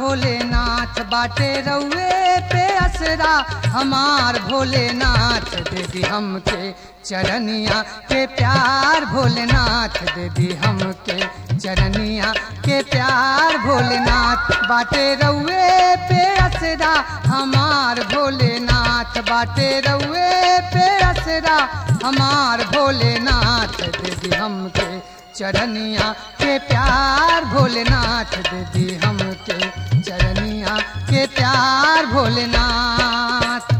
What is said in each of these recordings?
भोलेनाथ बाटे रउए पे असरा हमार भोलेनाथ दे दी हमके चरनिया के प्यार भोलेनाथ दे दी हमके चरनिया के प्यार भोलेनाथ बाटे रउए पे असरा हमार भोलेनाथ बाटे रउए पे असरा हमार भोलेनाथ दे दी हमके चरनिया के प्यार भोलेनाथ दे दी हमके चरनिया के प्यार भोलेनाथ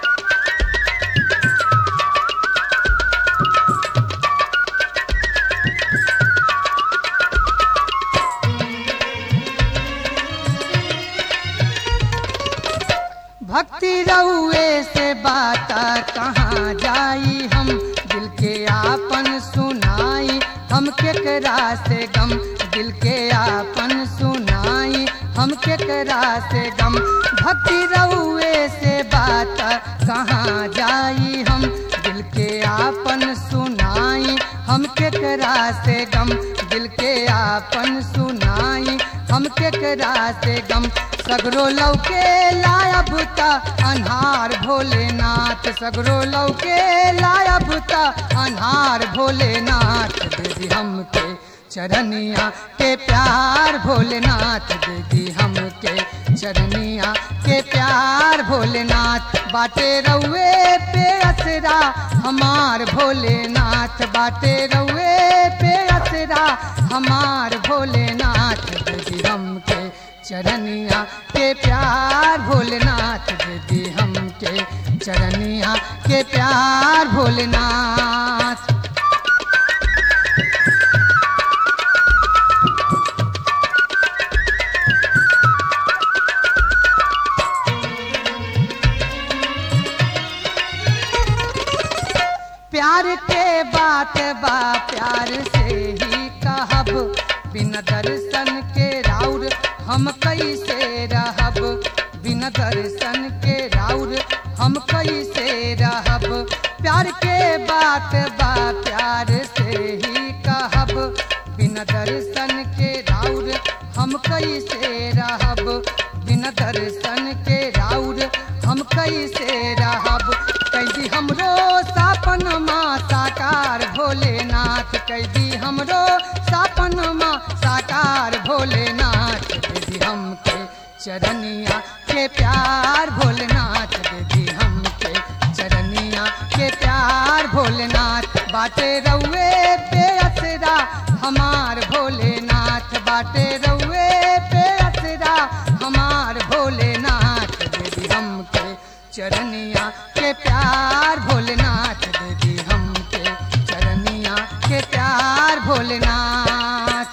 भक्ति रउए से बात कहाँ जाई हम दिल के आपन सुनाई हम केकरा से गम दिल के आपन सुनाई हम केकरा से गम भक्ति रउए से बात कहाँ जाई हम दिल के आपन सुनाई हम केकरा से गम दिल के आपन सुनाई हम केकरा से गम सगरो लौके लाया बुता अनहार भोलेनाथ सगरो लौके लाया बुता अनहार भोलेनाथ दीदी हमके चरनिया के प्यार भोलेनाथ दीदी हमके चरनिया के प्यार भोलेनाथ बाटे रउए पे असरा हमार भोलेनाथ बाटे रउए पे असरा हमार भोलेनाथ दीदी हमके चरनिया के प्यार भोलेनाथ दीदी हमके चरनिया के प्यार भोलेनाथ प्यार के बात बा प्यार से ही कहब बिना दर्शन के राउर हम कैसे रहब बिना दर्शन के राउर हम कैसे रहब प्यार के बात बा प्यार से ही कहब बिना दर्शन के राउर हम कैसे रहब बिना दर्शन के राउर हम कैसे रहब कैदी हमरो सापन माँ साकार भोलेनाथ कैदी हमरो सापन माँ साकार भोलेनाथ दीदी हमके चरनिया के प्यार भोलेनाथ दीदी हमके चरनिया के प्यार भोलेनाथ बाटे रउए पे असरा हमार भोलेनाथ बाटे रउए पे असरा हमार भोलेनाथ दीदी हमके चरनिया के प्यार भोलेनाथ दीदी हमके चरनिया के प्यार भोलेनाथ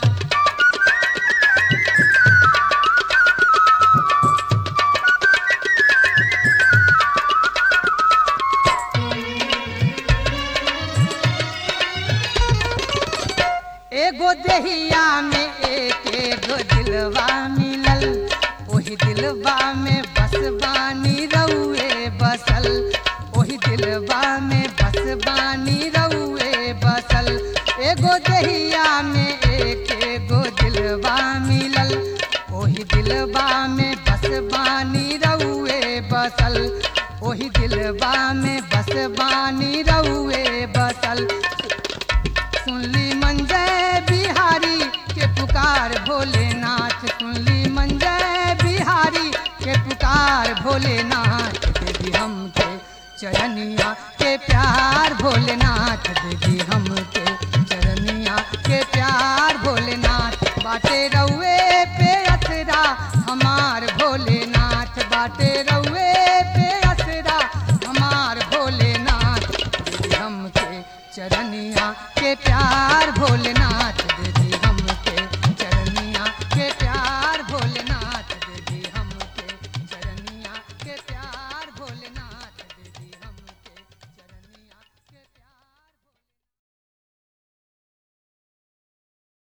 एगो देहिया में एक एगो दिलवा मिलल ओही दिलवा में बस बानी रउए बसल ओही दिलवा में बस बानी रउए बसल एगो देहिया में एक एगो दिलवा मिलल ओही दिलवा में बस बानी रउए बसल ओही दिलवा में बस बानी रउए बसल सुनली मंजय बिहारी के पुकार भोलेनाथ सुनली मंजय बिहारी के पुकार भोलेनाथ देवी हमके चरनिया के प्यार भोलेनाथ देवी